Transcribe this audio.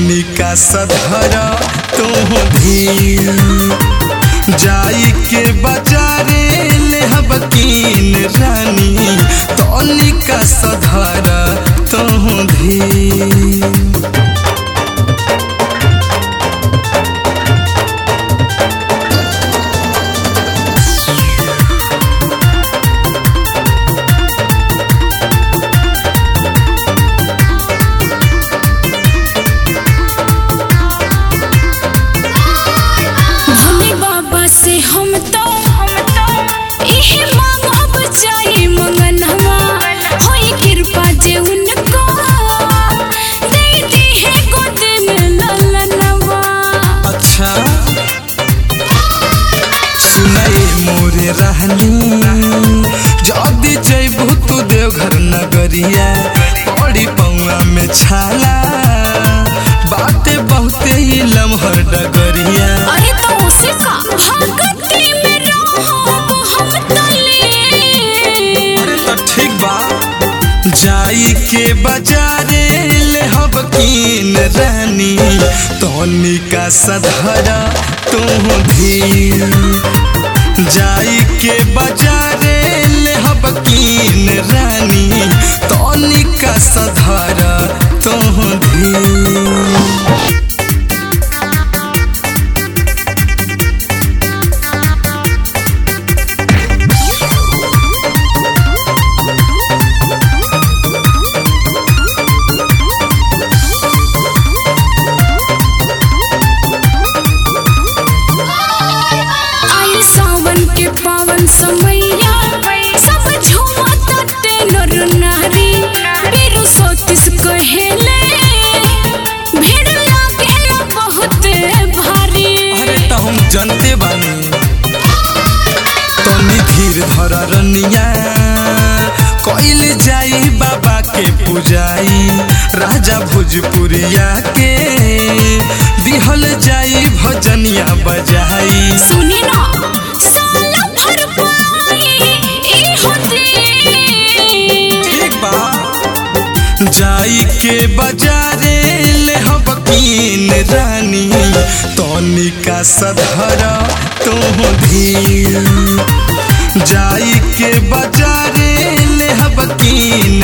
तनिका सधर तू धीर जाई के बाजारे ले हबकीन रानी तनिका सधर तू धीर भोले बाबा से हम तो हम तो इहे मांगब चाहे मंगनवा होई कृपा जे उनको दे दी है गोद में ललनवा अच्छा सुनाई मोरे रहनी जदी जैबू तू देवघर नगरिया पड़ी पौआ में छाला बाते बहुते ही लमहर डगरिया अरे तो उसे का भगती में रहब हम तले अरे तो ठीक बा जाई के बाजारे ले हब कीन रानी तनिका सधरा तू धीर जाई के बाजारे ले हब कीन रानी तनिका सधरा तू धीर आए सावन के पावन समैया सब झुमा तटे नर नारी बीरु सोतिस कहेले भीड़ लागेला बहुत भारी अरे तो हम जानते बानी तनी धीर धर रनिया कइल जाई बाबा के पूजाई राजा भोजपुरिया के दिहल जाई भजनिया बजाई सुनी ना साला भर पाई ई होती ठीक बा जाई के बाजारे ले हम कीन रानी तनिका सधर तू धीर जाई के बाजारे ले हम कीन